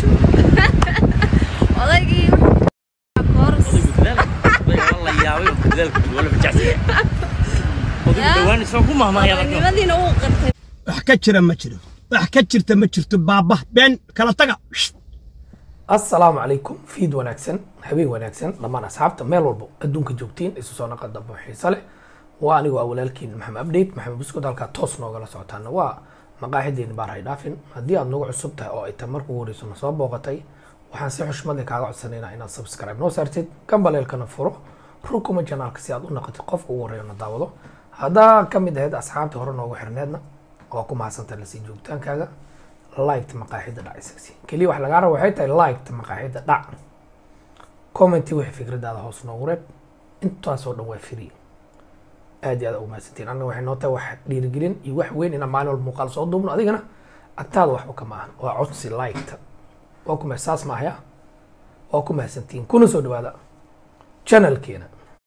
naajo odaygii kooras la yaabay dadaalku wala bajacsiya odagu dhawaan isoo ku mahmahaya marka nimadiina uu qirtay wax ka jira ma jiro wax ka jirta ma jirto baaba been kala taga assalaamu calaykum fiid wanaagsan habeen wanaagsan dhammaan asxaabta meel walbo adduunka joogtiin isu soo naqa dambo xiise leh waa anigoo ah walaalkiin maxamed update maxamed buskud halkaa toos noogala socotaana waa maqaaxideeni baar hay dhaafin haddii aad nagu cusub tahay oo ay tan markuu horeyso na soo booqatay waxaan si xushmad leh kaaga codsanaynaa inaad subscribe noo saartid gambaleelkana furo rukuma janaalka si aad u naqatid qofka ugu horeeyo na daawado haddaa ka mid ahayd asxaabta hore noogu xirneedna waa ku mahadsantahay lasii joogitaankaaga liked maqaaxida dhac isagsi keliya wax lagaa raba waxay tahay liked maqaaxida dhac commenti wixii fikradaada hoos noogu reeb intaasoo dhan waa free aad iyo aad ugu mahadsantiin annaga waxay noo tahay wax dhiirigelin iyo wax weyn inaan maalin walba muuqaal soo duubno adigana agtaada waxba kama ahan waa codsi liked waa ku mahad saas maahaya waa ku mahadsantiin kuna soo dhawaada channelkeena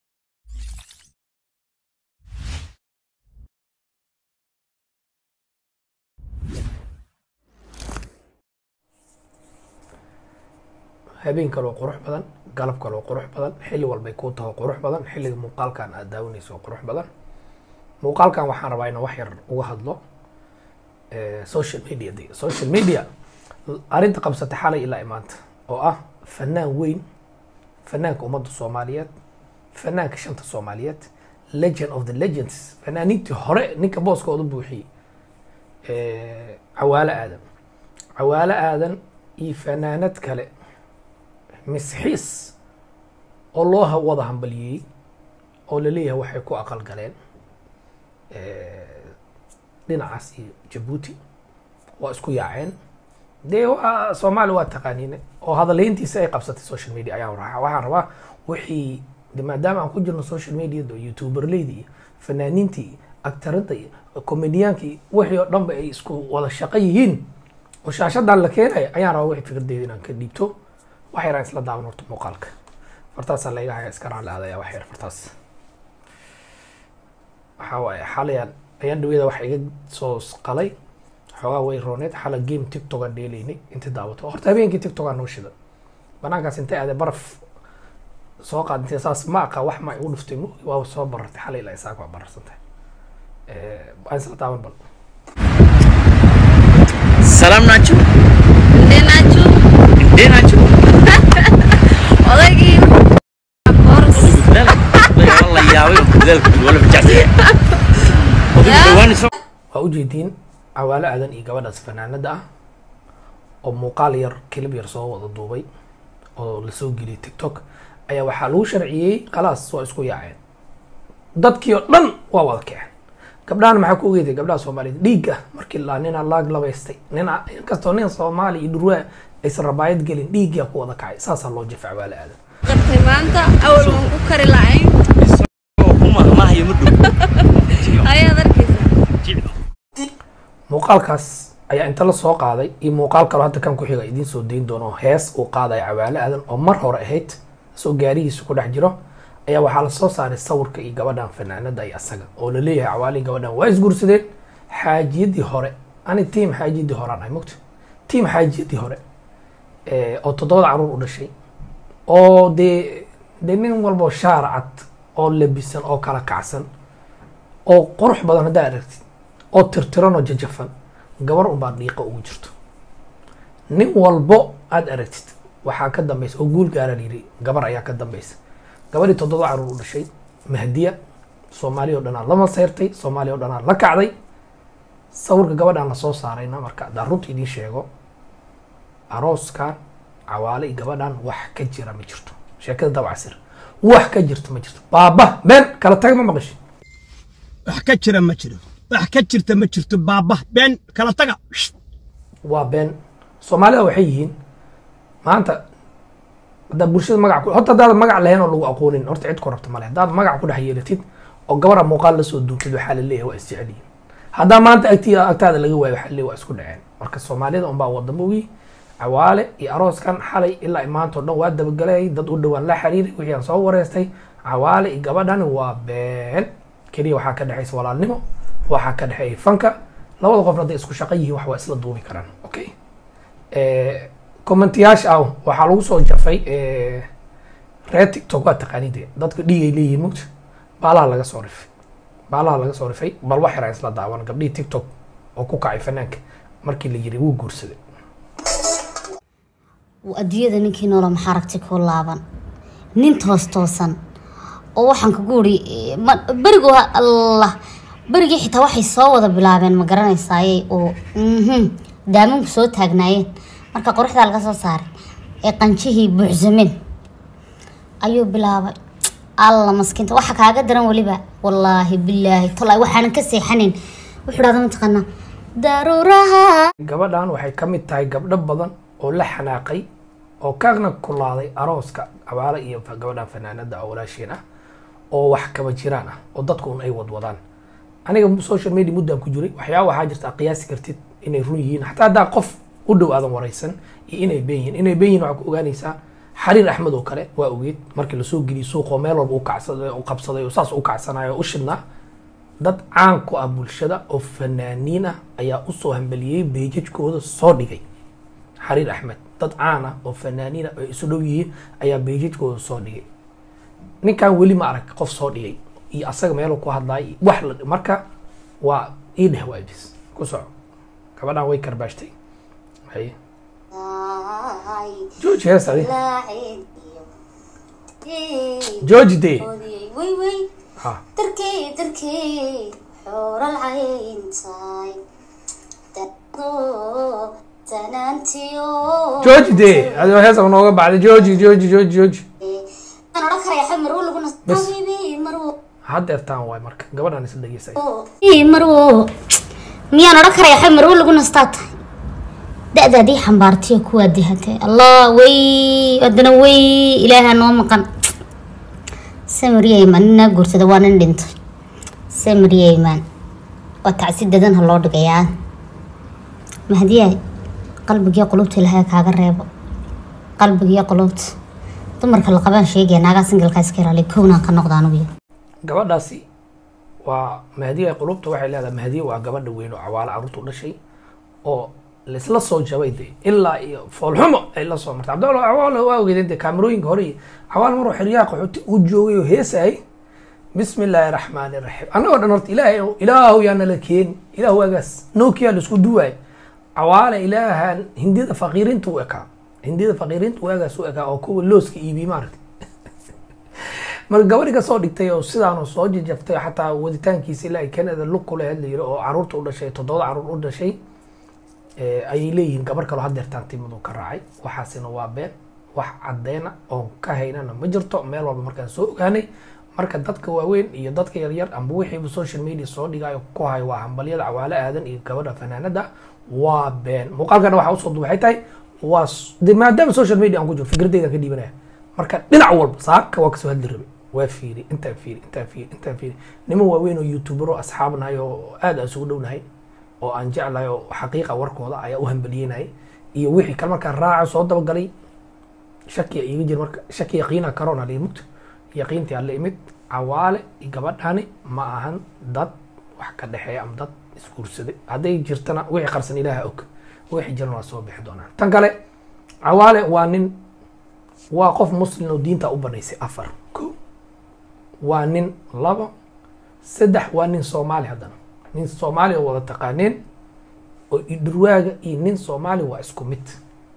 habeen kaloo qurux badan galab kaloo qurux badan xilli walbay kuu taho qurux badan xilliga muuqaalkan aad daawanayso qurux badan muuqaalkan waxaan rabaa inaan wax yar uga hadlo social media de social media arrinta qabsatay xalay ilaa imaanta oo ah fanaan weyn fanaanka ummadda soomaaliyeed fanaanka shanta soomaaliyeed legend of the legends fanaaniintii hore ninka booskooda buuxiyey cawaalo aadan cawaalo aadan iyo fanaanad kale misxiis oo loo ha- wada hambaliyey oo laleeyahay waxay ku aqal galeen dhinacaas iyo jabuuti waa isku yaaceen dee waa soomaali waa taqaaniine oo hadalhayntiisa ay qabsatay social media ayaan raaa waxaan rabaa wixii de maadaama aan ku jirno social mediada youtuberleyda iyo fanaaniinta iyo actarada iyo comediyaanka iyo wixii oo dhanba ay isku wada shaqo yihiin oo shaashadan la keenaya ayaan rabaa wixii fikradeyda inaan ka dhiibto wax yaraan isla daawan horta muuqaalka fartaasaa la iga haya iska raan la aadaya wax yar fartaas waxaa waaye xalayaan ayaan dhaweeda waxa iga soo qalay xoogaa way rooneed xala game tiktok aan dheelaynay inta daawato horta habeenkii tiktok aan noo shida banaankaas intay aadee baraf soo qaad intay saas ma aqa wax ma igu dhuftay mo waa soo barartay xalay ilaa isaaka waa bararsantahay waan isla daawan bal ሰላም ናችሁ እንዴት ናችሁ እንዴት ናችሁ odaygii kooras la yaabay dadaalku wala bajacsiya odagu dhawaan isoo waa ujeediin cawaalo aadan iyo gabadhaas fanaanada ah oo muuqaal yar kilib yar soo wada duubay oo lasoo geliyay tiktok ayaa waxaa lagu sharciyey khalaas waa isku yaaceen dadkii oo dhan waa wada kaceen gabdhahan maxaa ku ogeeday gabdhaha soomaaliyeed dhiigga markii la nina laag labaystay nina inkastoo nin soomaali iyo dhurwaa aysan rabaayad gelin dhiiggaa ku wada kacay saasaa loo jefa cawaalo aadan qirtay maanta awal waan ku kari lahayn isagoo ku mahmahaya ma dhow ayaad arkaysaa muuqaalkaas ayaa inta la soo qaaday iyo muuqaal kaloo hadda kan ku xiga idiin soo dayn doono hees uu qaadaya cawaalo aadan oo mar hore ahayd soo gaarihiisa ku dhex jiro ayaa waxaa la soo saaray sawirka iyo gabadhan fanaanada iyo asaga oo la leeyahay cawaalihi gabadhan waa isguursadeen xaajiyadii hore ani tiim xaajiyadii hore aan ahay mogta tiim xaajiyadii hore eh, oo toddobada caruur u dhashay oo dee dee nin walbo shaar cad oo labisan oo kala kacsan oo qurux badan haddaa aragtid oo tirtiran oo jajafan gabar unbaa dhiiqa ugu jirto nin walbo aad aragtid waxaa ka dambaysa oo guul gaara layidhi gabar ayaa ka dambaysa gabadhii toddoba caruur u dhashay mahdiya soomaaliya oo dhanaa la maseyrtay soomaaliya oo dhanaa la kacday sawirka gabadhaan la soo saarayna marka haddaan runta idiin sheego arooskan cawaale iyo gabadhan wax ka jira ma jirto sheekada dabcasir wax ka jirta ma jirto baaba been kala taga ma maqashin wax ka jira ma jiro wax ka jirta ma jirto baaba been kala taga waa been soomaalida waxay yihiin maanta haddaad bulshada magac ku horta haddaad magac lahayn oo lagu aqoonin horta cid ku rabta male haddaad magac ku dhex yeelatid oo gabara muuqaal lasoo duuntid waxaa la leeyahay waa isjecel yihiin haddaa maanta agti agtaada laga waayo waxaa la leeyahay waa isku dhaceen marka soomaalida unbaa wadamogii cawaale iyo arooskan xalay ilaa maanta oo dhan waa dabagalay dad u dhowaan la xiriiray wixii aan soo wareystay cawaale iyo gabadhan waa been keliya waxaa ka dhexaysa walaalnimo waxaa ka dhexeeya fanka labada qofna hadday isku shaqo yihiin wax waa isla duubi karaan okay commentayaasha ah waxaa lagu soo jafay eh, reer tiktok waa taqaanide dadka dhigay leeyihiin mugta baalaha laga soo rifay baalaha laga soo rifay bal wax yar aan isla daawan gabdhihii tiktok oo ku kacay fanaanka markii la yiri wuu guursaday adduunyada ninkii noola maxaa aragti ku laaban nin toos toosan oo waxaan kugu uri berigu allah berigii xitaa waxay soo wada bilaabeen ma garanaysaaye oo mhm, daamanku soo taagnaayeen marka quruxdaa laga soo saaray ee qanjihii buuxsameen ayuu bilaabay alla maskiinta waxa kaaga daran weliba wallaahi bilaahi tolay waxaanan ka seexanayn wuxuu dhahda mataqaanaa daruuraha gabadhan waxay ka mid tahay gabdho badan oo la xanaaqay oo kaagna kulaaday arooska abaale iyo fa- gabadhan fanaanada oo walaasheen ah oo wax kaba jiraan ah oo dadku un ay wadwadaan aniga social media muddaan ku jiray waxyaaba waxaa jirta aad qiyaasi kartid inay run yihiin xataa haddaa qof u dhow aadan waraysan iyo inay been yihiin inay been yihiin waxaa ku ogaanaysaa xariir axmed oo kale waa ogeed markii lasoo geliyay suuqoo meel walba u kacsaday u qabsaday oo saas u kacsanayo oo u shidnaa dad caan ku ah bulshada oo fanaaniin ah ayaa usoo hambeliyey beejajkooda soo dhigay xariir axmed dad caan ah oo fanaaniin ah oo isu dhow yihiin ayaa beejajkooda soo dhigay ninkan weli ma arag qof soo dhigay iyo asaga meeluu ku hadlaay wax la marka waa ii dheh waa bis ku soco gabadhan way karbaashtay haye jooji hees adi jooji dee ha darkey darkey xooral cayntaay dado tanaantiyo jooji dee adoo heesa nooga baxday jooji jooji jooji jooji aan odhan karaya xamar uu laguna Bas. habibi marwo haddeertaan waay marka gabadhan is dhageysay Ii, marwo miyaan odhan karaya xamar uu lagu nastaa tahay da-da haddii xambaartiyo kuwaa dihatay allah wey haddana wey ilaaha noo maqan samariyeyman ninaa guursada waa nin dhintay samariyeyman waa tacsi dadan ha loo dhigayaa mahdiyaay qalbigiyo qulubta ilaahay kaaga reebo qalbigiyo qulubta dumarka la qabaan sheegaya naagaa singalkaa iska ilaaliya kownaan ka noqda anugu gabadhaasi waa mahdiya qulubta waxay leedahay mahdiya waa gabadha weyn oo cawaale carruurta u dhashay oo laisla soo jabay de ilaa iyo foolxumo ay la soo martay cabdalla cawaale waa ogeedeen de kaamerooyinka hore iyo cawaale maruu xeryaha qaxooti u joogay oo heesayay bismi illaahi raxmaani raxiim annagoo dhan horta ilaahay ilaahu yaa nala keeni ilaahu agaas nokia la isku duwaay cawaale ilaahan hindida faqiirinta u ekaa hindida faqiirinta u agaas u ekaa oo kuwa looska iibiy maaragtay marka gabadhi ka soo dhigtay oo sidaanu soo jajaftay xataa waditaankiisa ilaa ay canada lug ku lahayd la yiri oo caruurta u dhashay toddoba caruur u dhashay eh, ayay leeyihiin gabar kaloo haddeertaan timadu ka raacay waxaasina waa been wax caddeena oon ka haynana ma jirto meel walba markaan soo ogaanay marka dadka waaweyn iyo dadka yaryar amba wixiiba social media soo dhigayo ku hayo waa hambalyada cawaale aadan iyo gabadha fanaanada waa been muuqaalkana waxaa usoo duba waxay tahay waa s- de maadaama social media aan ku jiro fikradeyda ka dhiibanaya marka dhinac walba saaka waa kasoo hadli rabe waa fiiri intaan fiiri intaan fiiri intaan fiiri niman waaweyn oo youtubero asxaab nahay oo aad aan isugu dhownahay oo aan jeclahay oo xaqiiqa warkooda ayaa u hambaliyenayay iyo wixii kale markaan raaca soo dabagalay shakiya iiga jir marka shaki yaqiina karona la imid yaqiintii aan la imid cawaale iyo gabadhani ma ahan dad wax ka dhexeeya ama dad isguursaday hadday jirtana wixii qarsan ilaaha og wixii jirana waa soo bixi doonaan tan kale cawaale waa nin waa qof muslim oo diinta u banaysay afar ko waa nin labo saddex waa nin soomaali haddana nin soomaali oo wada taqaaneen oo idhurwaaga iyo nin soomaali waa isku mid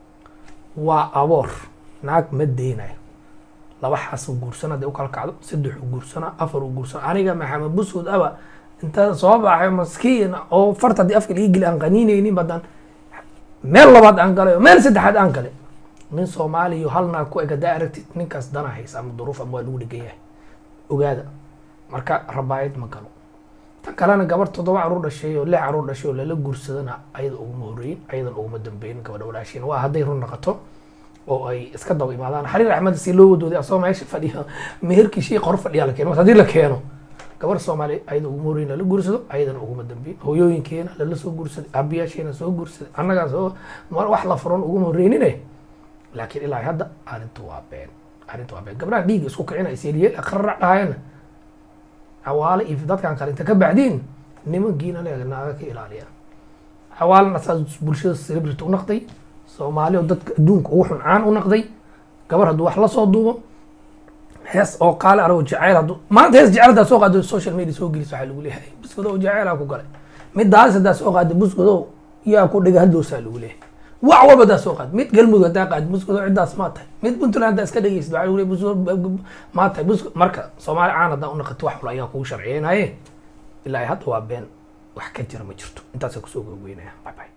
waa aboor naag ma deynayo laba xaas uu guursana hadday u kala kacdo saddex uu guursana afar uu guursana aniga maxamed busud aba inta soo baxay maskiin oo farta haddii afka liga geli aan qaniinaynin badan meel labaad aan galay oo meel saddexaad aan galay nin soomaaliya hal naag ku eg haddaa aragtid ninkaas dana haysa ama duruuf ama waa lagu dhegan yahay ogaada marka rabaayad ma galo tan kalena gabar toddoba caruur dhashay oo lix caruur dhashay oo lala guursadana ayada uguma horeyin ayadan uguma dambeyn gabadha walaashiin waa hadday run noqoto oo ay iska daba imaadaan xariir axmed si loo wadooday asagoo meesha fadhiya meherkii shii qor fadhiya la keeno haddii la keeno gabar soomaali ayada uguma horeyin lala guursado ayadana uguma dambeyn hooyooyinkeena lala soo guursaday aabiyaasheena soo guursaday annagaa soo mar wax la furan uguma horeynine laakiin ilaa hadda arrintu waa been arrintu waa been gabdhaha dhiigga isku kicina isyelyeel qararac dhahayana cawaale iyo dadkan kale inta ka bacdiin nimankiina leega naaga ka ilaaliya cawaalena saas bulshada celebrity u naqday soomaali oo dadka adduunka ugu xun caan u naqday gabar hadduu wax la soo duubo hees oo qaale arago jacayl hadduu maanta hees jacayl haddaa soo qaado social media soo gelis waxaa lagu leeyahay buskodow jacaylaa ku galay mid daalis haddaa soo qaado buskodow yaa ku dhiga hadloosaa lagu leeyahay wax walba haddaa soo qaad mid galmudug haddaa qaad buskodow ciddaas maa tahay mid puntland haddaa iska dhegeysid waxaa lagu leeyahay buskodow maa tahay busko marka soomaali caan haddaa u naqato wax wal ayaa kugu sharciyeynaye ilaa hadda waa been wax ka jira ma jirto intaasaan kusoo gogweynaya bye bye